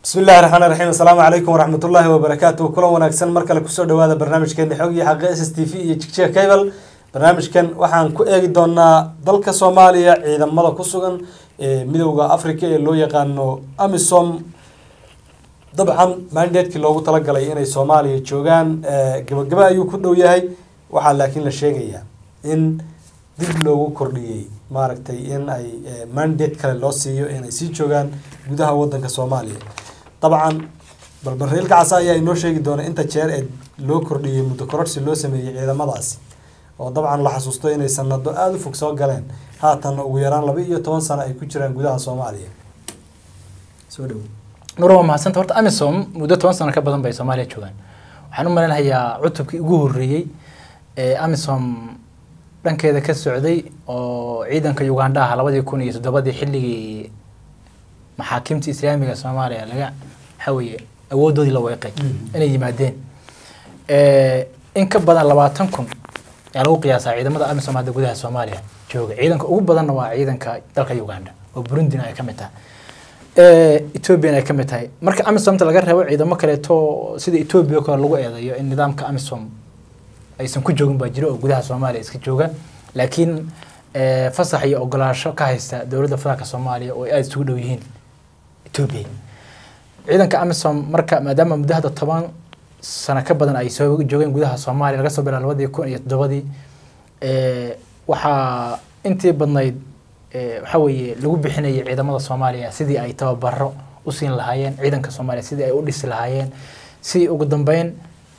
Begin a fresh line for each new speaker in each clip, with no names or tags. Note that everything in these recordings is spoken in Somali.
bismi illahi raxmaan raxiim assalaamu calaykum waraxmatullaahi wabarakaatu kulan wanaagsan mar kale kusoo dhawaada barnaamijkeena xog iyo xaqe s s t v iyo jigjiga cable barnaamijkan waxaan ku eegi doonaa dalka soomaaliya ciidamada ku sugan ee midowda africa ee loo yaqaano amisom dabcan mandatekii loogu talagalay inay soomaaliya joogaan gabagaba ayuu ku dhow yahay waxaa laakiin la sheegayaa in dib loogu kordhiyey maaragtay in ay mandate kale loo siiyo inay sii joogaan gudaha wadanka soomaaliya dabcan balbariilka casa ayaa inoo sheegi doona inta jeer ee loo kordhiyey muddo kororsi loo sameeyey ciidamadaasi oo dabcan la xasuusto inay sanado aada u fog soo galeen haatan ugu yaraan laba iyo toban sano ay ku jiraan gudaha soomaaliya soo dhow
nur waa mahadsanta horta amisom muddo toban sano ka badan bay soomaaliya joogaan waxaan u malaynayaa cutubkii ugu horreeyey ee amisom dhankeeda ka socday oo ciidanka uganda ah labadii kun iyo toddobadii xilligii maxaakiimta islaamiga soomaaliya laga waxaa weeye awoodoodii la weeqay inay yimaadeen in ka badan labaatan kun ayaa lagu qiyaasaa ciidamada amisom hadda gudaha soomaaliya jooga ciidanka ugu badanna waa ciidanka dalka uganda oo burundina ay ka mid tahay ethoobiana ay ka mid tahay marka amisomta laga reebo ciidamo kaleeto sida ethoobia kale lagu eedeeyo in nidaamka amisom aysan ku joogin baa jira oo gudaha soomaaliya iska jooga laakiin fasax iyo ogolaasho ka haysta dowladda federaalka soomaaliya oo ay aada isugu dhow yihiin ethoobia ciidanka amisom marka maadaama muddo hadda toban sano ka badan ay soo joogeen gudaha soomaaliya laga soo bilaabo labadii kun iyo toddobadii waxaa intii badnayd waxaa weeye lagu bixinayay ciidamada soomaaliya sidii ay tababaro u siin lahaayeen ciidanka soomaaliya sidii ay u dhisi lahaayeen si ugu dambeyn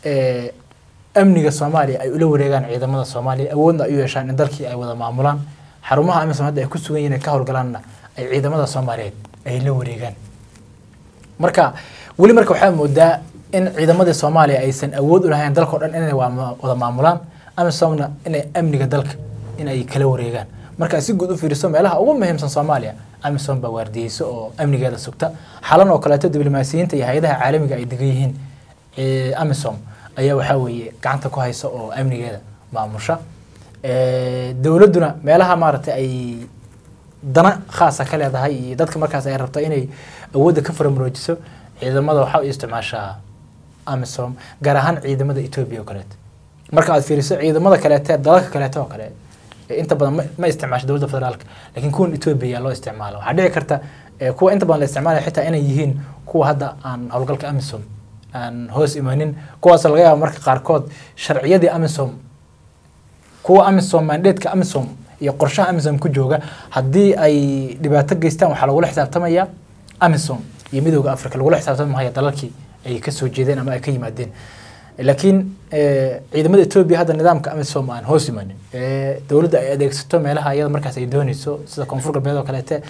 amniga soomaaliya ay ula wareegaan ciidamada soomaaliya awoodna ay u yeeshaan in dalkii ay wada maamulaan xarumaha amisom hadda ay ku sugan yihin ay ka howlgalaanna ay ciidamada soomaaliyeed ay la wareegaan marka weli marka waxaa moodaa in ciidamadii soomaaliya aysan awood u lahayn dalkao dhan inay wada maamulaan amisomna inay amniga dalka in ay kala wareegaan markaa si guud u fiiriso meelaha ugu muhiimsan soomaaliya amisom baa waardiyeyso oo amnigeeda sugta xalan oo kaleeto diblomaasiyiinta iyo hay-adaha caalamiga ay degan yihiin amisom ayaa waxaa weeye gacanta ku haysa oo amnigeeda maamusha dowladduna meelaha maaragtay ay dana khaasa ka leedahay iyo dadka markaas ay rabto inay awoodda ka faramuroojiso ciidamada waxaa u isticmaashaa amisom gaar ahaan ciidamada etoobiya oo kaleeto marka aad fiiriso ciidamada kaleete dalalka kaleeto oo kale inta badan ma isticmaasho dowladda federaalka laakiin kuwan etoobiya loo isticmaalo waxaa dhici karta kuwa inta badan la isticmaalaya xitaa inay yihiin kuwa hadda aan howlgalka amisom aan hoos imanin kuwaasoo laga yaaba marka qaarkood sharciyadii amisom kuwa amisom mandateska amisom iyo qorshaha amisom ku jooga haddii ay dhibaato geystaan waxaa lagula xisaabtamaya amisom iyo midooda africa lagula xisaabtami mahaya dalalkii ay kasoo jeedeen ama ay ka yimaadeen laakiin ciidamada etoobiya hadda nidaamka amisom aan hoos imanin dowladda ay adeegsato meelaha iyada markaas ay dooneyso sida koonfur galbeed oo kaleete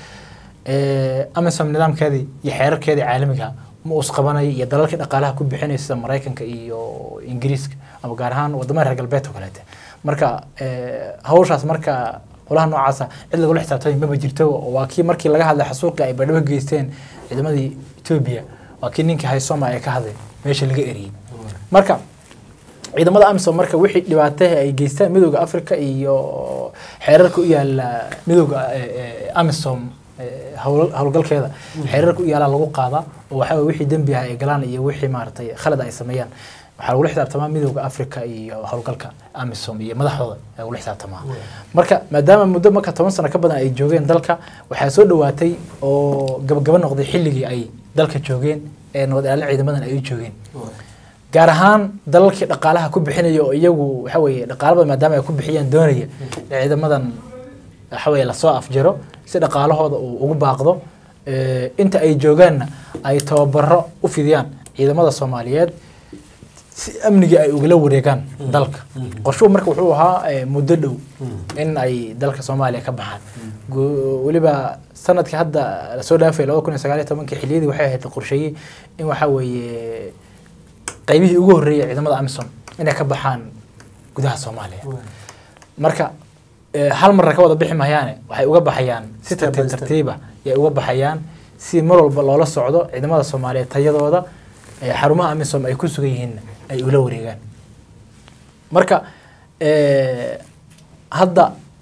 amisom nidaamkeedii iyo xeerarkeedii caalamiga ma us qabanayo iyo dalalkii dhaqaalaha ku bixinaya sida maraykanka iyo ingiriiska ama gaar ahaan wadamada reer galbeed oo kaleete marka hawshaas marka qolaha noocaasa cid lagula xisaabtamay maba jirto waa kii markii laga hadlay xasuuqii ay badhabo geysteen ciidamadii etoobiya waa kii ninkii haysoma ee ka hadlay meesha laga eriyey marka ciidamada amisom marka wixii dhibaataha ay geystaan midooda africa iyo xeerarka u yaala midooda amisom howlgalkeeda xeerarka u yaala lagu qaadaa oo waxaa wixii dembi ah ay galaan iyo wixii maaragtay khalad ay sameeyaan waxaa lagula xisaabtamaa midooda africa iyo howlgalka amisom iyo madaxdooda ayaa lagula xisaabtamaa marka maadaama muddo marka toban sano ka badan ay joogeen dalka waxaa soo dhawaatay oo gabagaba noqday xilligii ay dalka joogeen ee nabad ilaalin ciidamadan ay u joogeen gaar ahaan dalalkii dhaqaalaha ku bixinaya oo iyagu waxa weeye dhaqaalaba maadaama ay ku bixiyaan doonaya ciidamadan waxa weeye lasoo afjaro si dhaqaalahooda uu ugu baaqdo inta ay joogaanna ay tababaro u fidiyaan ciidamada soomaaliyeed si amnigii ay ugala wareegaan dalka qorshuhu marka wuxuu ahaa muddo dhow in ay dalka soomaaliya ka baxaan weliba sanadkii hadda lasoo dhaafay labada kun iyo sagaal iyo tobankii xiliyadii waxay ahayd qorsheeyey in waxaa weeye qaybihii ugu horreeyay ciidamada amisom inay ka baxaan gudaha soomaaliya marka hal marna ka wada bixi mahayaane waxay uga baxayaan si tartiib tartiiba yay uga baxayaan si mar walba loola socdo ciidamada soomaaliyeed tayadooda xarumaha amisom ay ku sugan yihiinna ay ula wareegaan marka hadda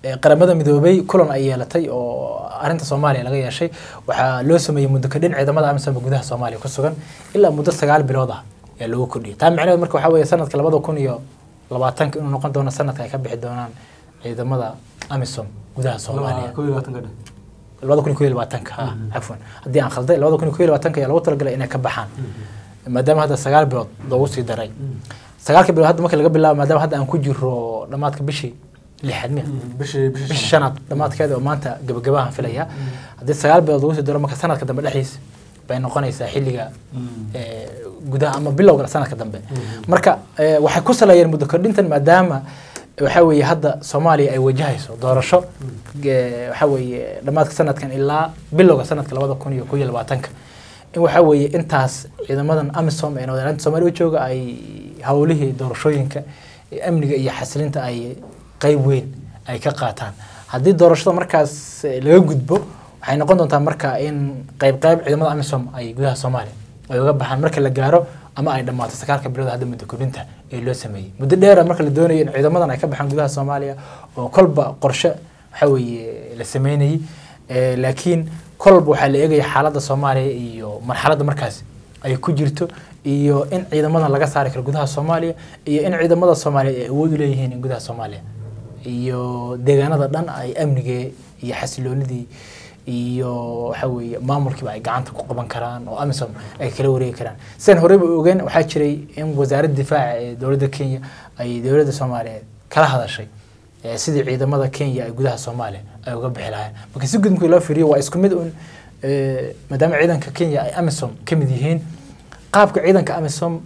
ee, qaramada midoobay kulan ay yeelatay oo arrinta soomaaliya laga yeeshay waxaa loo sameeyey muddo kadhin ciidamada amisom gudaha soomaaliya ku sugan ilaa muddo sagaal bilood ah ayaa loogu kordhiyay taa macnaheed marka waxaa weeye sanadka labada kun iyo labaatanka inuu noqon doono sanadka ay ka bixi doonaan ciidamada amisom gudaha soomaaliya
kow iyo labaatanka dhan
labada kun iyo kow iyo labaatanka ah cafwan haddii aan khalday labada kun iyo kow iyo labaatanka ayaa loogu talagalay inay ka baxaan maadaama hadda sagaal bilood loogu sii daray sagaalka bilood hadda marka laga bilaabo maadaama hadda aan ku jiro dhammaadka bishii lixaad miya
bishii
bishii
bishii
shanaad dhammaadkeeda oo maanta gabagabahan filaya haddii sagaal bilood lagu sii daro marka sanadka dambe dhexdiisa bay noqonaysaa xilliga ee, gudaha ama bilowga sanadka dambe marka ee, waxay ku saleeyeen muddo kordhintan maadaama waxaa weeye hadda soomaaliya ay wajahayso doorasho ee, waxaa weeye dhammaadka sanadkan ilaa bilowga sanadka labada kun iyo kow iyo labaatanka in waxaa weeye intaas ciidamadan amisom ee nabadgelyada soomaaliya u jooga ay howlihii doorashooyinka ee amniga iyo xasilinta ay qeyb weyn ay ka qaataan haddii doorashada markaas eh, laga gudbo waxay noqon doontaa marka in qeyb qeyb ciidamada amisom ay gudaha soomaaliya ay uga baxaan marka la gaaro ama ay dhammaato sagaalka bilood hadda muddo kordhinta ee loo sameeyey muddo dheera marka la doonayo in ciidamadan ay ka baxaan gudaha soomaaliya oo kolba qorshe waxa weeye la sameynayey Eh, laakiin kolba waxaa la eegaya xaaladda soomaaliya iyo marxaladda markaas ay ku jirto iyo in ciidamadan laga saari karo gudaha soomaaliya iyo in ciidamada soomaaliyeed ay awood u leeyihiin in gudaha soomaaliya iyo deegaanada dhan ay amnigee iyo xasiloonidii iyo waxa weeye maamulkiiba ay gacanta ku qaban karaan oo amisom ay kala wareegi karaan sidaan horeyba ogeen waxaa jiray in wasaaradda difaaca ee dowladda kenya ay dowladda soomaaliyeed kala hadashay ee sidii ciidamada kenya ay gudaha soomaaliya ay uga bixi lahayn marka si gudmkii loo fiiriyo waa isku mid un ee, maadaama ciidanka kenya ay amisom ka mid yihiin qaabka ciidanka amisom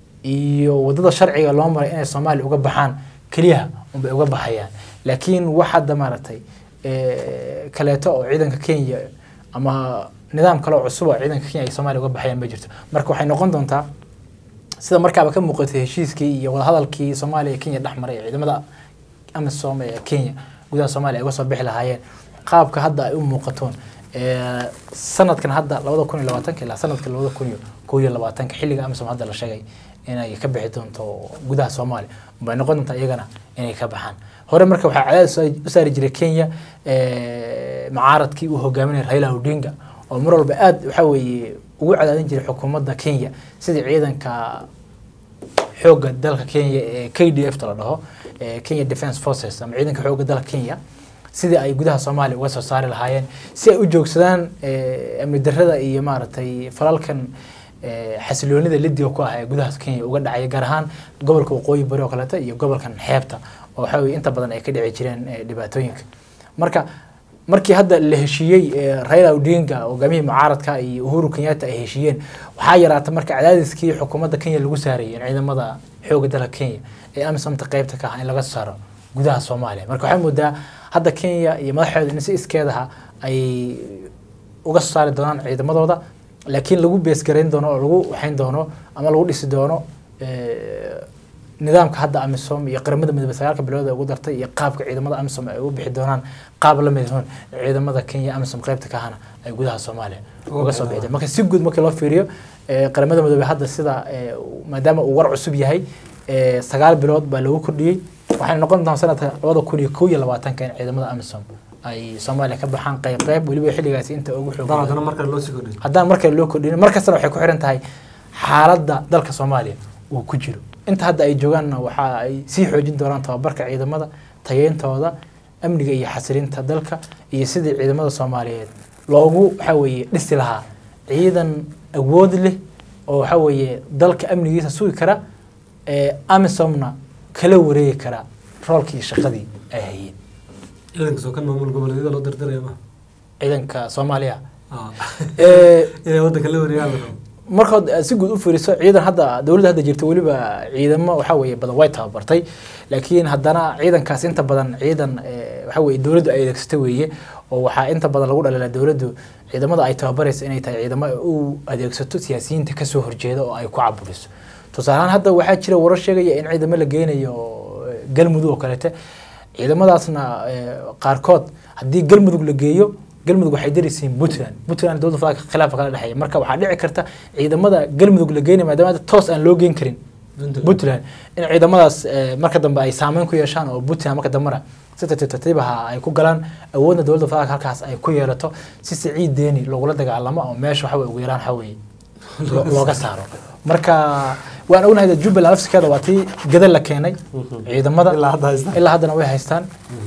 iyo wadada sharciga loo maray inay soomaaliya uga baxaan keliyaha unbay uga baxayaan laakiin wax hadda maaragtay ee, kaleeto oo ciidanka kenya ama nidaam kale oo cusub oo ciidanka kenya ay soomaaliya uga baxayaan ma jirto marka waxay noqon doontaa sida markaaba ka muuqatay heshiiskii iyo wadahadalkii soomaaliya iyo kenya dhex maray ee ciidamada amisom ee kenya gudaha soomaaliya ay uga soo bixi lahaayeen qaabka hadda ay u muuqatoon ee, sanadkan hadda labada kun iyo labaatanka ilaa sanadka labada kun iyo kow iyo labaatanka xilliga amisom hadda la sheegay inay ka bixi doonto gudaha soomaaliya bay noqon doontaa iyagana inay ka baxaan hore marka waxaa cadaadis soo- u saari jiray kenya ee, macaaradkii uu hogaaminayay raila odinga oo mar walba aad waxa weeye ugu cadaadin jiray xukuumadda kenya sidii ciidanka xoogga dalka kenya ee k d f ta la dhaho ee kenya defence forces ama ciidanka xoogga dalka kenya sidii ay gudaha soomaaliya uga soo saari lahaayeen si ay u joogsadaan ee, amni darrada iyo maaragtay falalkan ee, xasiloonida lidiga ku ah ee gudaha kenya uga dhacaya gaar ahaan gobolka waqooyi bari oo kaleeto iyo gobolkan xeebta oo waxa weye inta badan ay ka dhici jireen ee, dhibaatooyinka marka markii hadda la heshiiyey ee, Raila Odinga hogaamiyihii mucaaradka iyo Uhuru Kenyatta ay heshiiyeen waxaa yaraatay marka cadaadiskii xukuumadda Kenya lagu saarayay in ciidamada xoogga dalka Kenya ee amisomta qaybta ka ah in laga saaro gudaha Soomaaliya marka waxay moodaa hadda Kenya iyo madaxdeeda in si iskeedaha ay uga soo saari doonaan ciidamadooda laakiin lagu beesgarayn doono oo lagu waxayn doono ama lagu dhisi doono ee, nidaamka hadda amisom iyo qaramada midoobe sagaalka bilood ee ugu dartay iyo qaabka ciidamada amisom ay ugu bixi doonaan qaab la mid hoon ciidamada kenya amisom qaybta ka ahana ay gudaha soomaaliya uga soo bixi marka si guud markii loo fiiriyo ee, qaramada midoobe hadda sida ee, maadaama uu war cusub yahay ee, sagaal bilood baa lagu kordhiyey waxayna noqon doontaa sanadka labada kun iyo kow iyo labaatanka in ciidamada amisom ay soomaaliya ka baxaan qayb qayb weliba xilligaasi inta ugu xoog
haddana
badan
haddana markale loo sii kordhiyo
haddaan markale loo kordhin mar kastana waxay ku xiran tahay xaaladda dalka soomaaliya uu ku jiro inta hadda ay joogaanna waxa ay sii xoojin doonaan tababarka ciidamada tayeyntooda amniga iyo xasilinta dalka iyo sidii ciidamada soomaaliyeed loogu waxa weeye dhisi lahaa ciidan awood leh oo waxa weeye dalka amnigiisa sugi kara ee amisomna kala wareegi kara roolkii iyo shaqadii ay hayeen
ciidanka soo kan maamul goboleedyada loo dirdiraya ma
ciidanka soomaaliya
Ah.
ee
inay waddanka la wareegaan la rabo
markood aad si guud u fiiriso ciidan hadda dowladda hadda jirta weliba ciidamo waxa weeye badan way tababartay laakiin haddana ciidankaas inta badan ciidan eh, waxa weeye dowladdu ay adeegsata weeye oo waxaa inta badan lagu dhalila dowladdu ciidamada ay tababaraysa inay tahay ciidamo ay u adeegsato siyaasiyiinta kasoo horjeeda oo ay ku caburiso tusaale ahaan hadda waxaa jira warar sheegaya in ciidamo la geynayo eh, galmudug oo kaleete ciidamadaasna eh, qaarkood haddii galmudug la geeyo galmudug waxay daraysiin puntland puntland dowladda federaalka khilaafa kala dhexeeya marka waxaa dhici karta ciidamada galmudug la geynaya maadaama hadda toos aan loo geyn karin puntland in ciidamadaas eh, marka dambe ay saameyn ku yeeshaan oo puntland marka dambena si tartiib tartiib aha ay ku galaan awoodna dowladda federaalka halkaas ay ku yeelato si siciid deeni loogula dagaalamo oo meesha waxa weye ugu yaraan waxa weye lo- looga saaro marka waan ognahay dee jubbaland lafsikeeda waa tii gadal la keenay ciidamada
ilaa hadda haysta
ilaa haddana way haystaan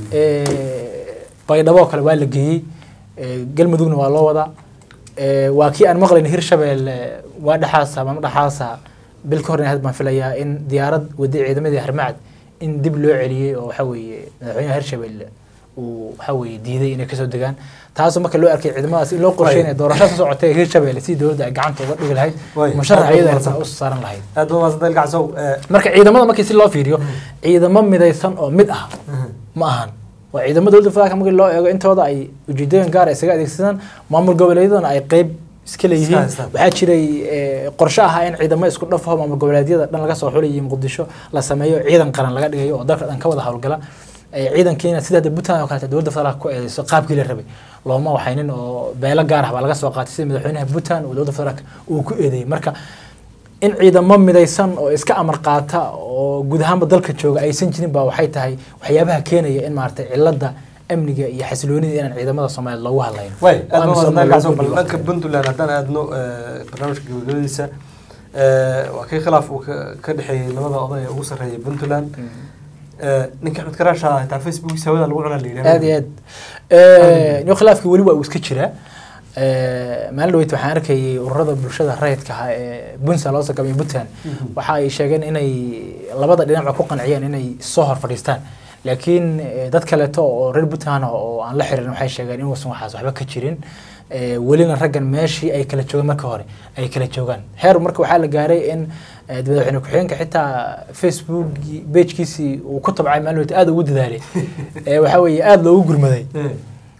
Eh, baydhabo oo kale waa la geeyey Eh, galmudugna waa loo wadaa Eh, waa kii aan maqlayn hirshabelle waa dhexaasa ama dhexaasa bil ka hor had baan filayaa in diyaarad wadday ciidamadii harmacad in dib loo celiyey oo waxa weeye madaxweynaha hirshabelle uu waxa weeye diiday inay kasoo degaan taasoo marka loo arkay ciidamadaas in loo qorsheynaya doorasho ka socotay hirshabelle si dowladda ay gacanta uga dhigi lahayd
Way.
musharax
Aad
iyada
baad
ay u saaran lahayd
aad baa maasanta ilkacsow
marka ciidamada markii si loo fiiriyo ciidamo midaysan oo mid ah ma ahan waa ciidamada dowladda federaalka markii loo eego intooda ay ujeedooyin gaar ah isaga adeegsadaan maamul goboleedyadana ay qeyb iska leeyihiin
haystaan.
waxaa jiray eh, qorshe ahaa in ciidamo isku dhafaho maamul goboleedyada dhan laga soo xulayay muqdisho la sameeyo ciidan qaran laga dhigayo oo dalka dhan ka wada howlgala Eh, ciidankiina sida hadda puntland oo kaleete dowladda federaalka ku eedeyso qaabkii la rabay looma waxaynin oo beelo gaar ah baa laga soo qaatay sida madaxweynaha puntland oo dowladda federaalka uu ku eedeeyey marka in ciidamo midaysan oo iska amar qaata oo guud ahaanba dalka jooga aysan jirin baa waxay tahay waxyaabaha keenaya in maaragtay cilada amniga iyo xasiloonida inaan ciidamada soomaaliyeed loogu hadlayn
way
Oo
aad baa
amisom
maasanta ilkacsow
loogu
bal
dhigo.
dhanka puntland haddaan aadno eh, barnaamijka gabagabadiisa eh, waa kii khilaaf uu ka ka dhexeeyey labada oday ee ugu sarreeyay puntland Eh, ninka axmed karaash ah xitaa facebookiisa hawada lagu cunaa la yidhahdo
aad iyo aad niyo khilaafkii weli waa uu iska jiraa Eh, maalin dhaweyt waxaan arkayay ururada bulshada rayidka ah ee puntland loo sagamay puntland waxa ay sheegeen inay labada dhinacba ku qanciyeen inay soo hor fadhiistaan laakiin eh, dad kaleeto oo reer puntland ah oo aan la xirin waxay sheegeen inuusan waxaas waxba ka jirin Eh, welina raggan meeshii ay kala joogeen marka hore ay kala joogaan heer marka waxaa la gaaray in eh, madaxweyne ku-xigeenka xitaa facebook beejkiisii uu ku tabcay maalin dhaweyt aada ugu dadaalay Eh, waxaa weeye aada loogu gurmaday
Eh,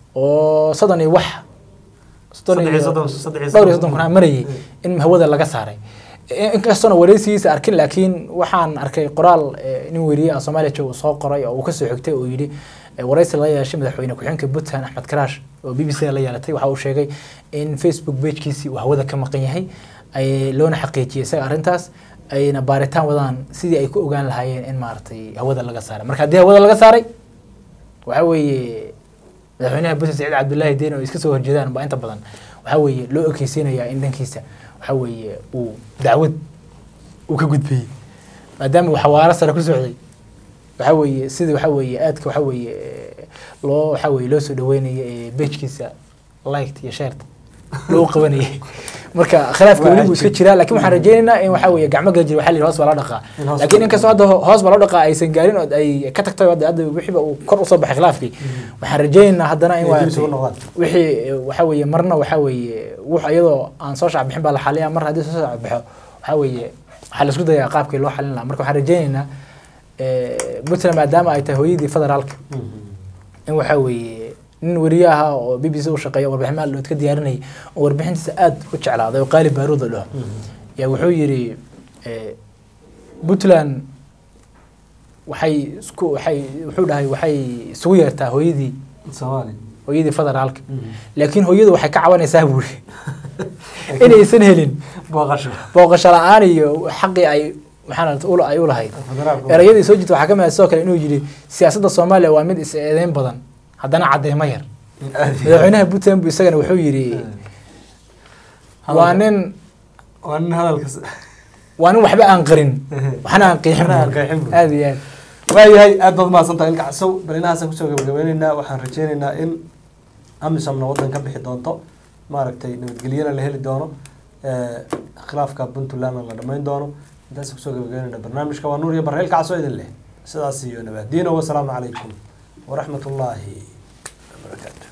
oo soddon iyo wax soddon
saddex iyo
iyo
soddon saddex iyo
dhowr iyo
soddon
soddon kun marayay in hawada laga saaray In- inkastoona wareysigiisa arkin laakiin waxaan arkay qoraal eh, nin weriye ah soomaaliya jooga uu soo qoray oo uu kasoo xigtay oo yidhi eh, wareysi la yeeshay madaxweyne ku-xigeenka puntland axmed karaash oo b b c la yeelatay waxa uu sheegay in facebook pagekiisii uu hawada ka maqan yahay ay loona xaqiijiyay isaga arrintaas ayna baaritaan wadaan sidii ay ku ogaan lahaayeen in maaragtay hawada laga saaray marka haddii hawada laga saaray waxa weeye madaxweynaha puntland saciid cabdullaahi deen oo iska soo horjeedaan baa inta badan waxa weeye loo ekeysiinayaa in dhankiisa waxa weeye uu dacwad uu ka gudbiyey maadaama uu xawaaro sare ku socday waxa weeye sidii waxa weeye aadka waxa weeye eh, loo waxa weeye loo soo dhaweynaya ee bejkiisa liked iyo shared loo qabanayay marka khilaafka
Waa
weli buu iska
cajiib.
jiraa laakiin waxaan rajaynaynaa in waxa weeye gacmo gala jira waxaa la yidhi hoos baa loo dhaqaa
In hoos
laakiin
loo
inkastoo hadda ho- hoos baa loo dhaqaa aysan gaarin oo ay ka tagtay oo hadda hadda wixiiba uu kor usoo baxay khilaafkii waxaan rajaynaynaa haddana in
Inay dib
waa
isugu noqdaan.
wixii eh, waxa weeye marna waxa weeye wux iyadoo aan soo shacbixin baa la xaliyaa mar haddii soo shacbixo waxa weeye waxaa la isku dayaa qaabkii loo xalin lahaa marka waxaan rajaynaynaa eh, puntland maadaama ay tahay hooyadii federaalka in waxa weeye nin weriye ahaa oo b b c u shaqeeya oo warbixin maal ka diyaarinayay oo warbixintiisa aad u jeclaaday oo qaali baaruud la dhaho yaa wuxuu yidhi eh, puntland waxay isku waxay wuxuu dhahay waxay isugu yeertaa hooyadii
soomaali
hooyadii federaalka laakiin hooyadu waxay ka cabanaysaa buuri inaysan helin
booqasho
booqasho la-aan iyo xaqii ay maxaa ula ay u lahayd
federaalka
erayadii soo jirta waxaa ka mid ah sidoo kale inuu yidhi siyaasadda soomaaliya waa mid is eedeyn badan haddana cadeymo yar
Aad iyo aad.
madaxweynaha puntland bu isagana wuxuu yidhi waa nin
waa nin hadalkas
waa nin waxba aan qarin waxna aan qiixin
Waxna aan qeexin buu.
aad iyo aad
waayahay aad baad mahadsantahay ilka casow bal inahaasaan kusoo gabagabeyneynaa waxaan rajeyneynaa in amisomna waddan ka bixi doonto maaragtay nabadgelyana la heli doono eh, khilaafka puntlandna la dhammayn doono intaasaan kusoo gabagabeyneyna barnaamijka waa nuur iyo barre ilka casow idin leh sidaas iyo nabadiino wasalaamu calaykum waraxmat ullaahi wabarakaatu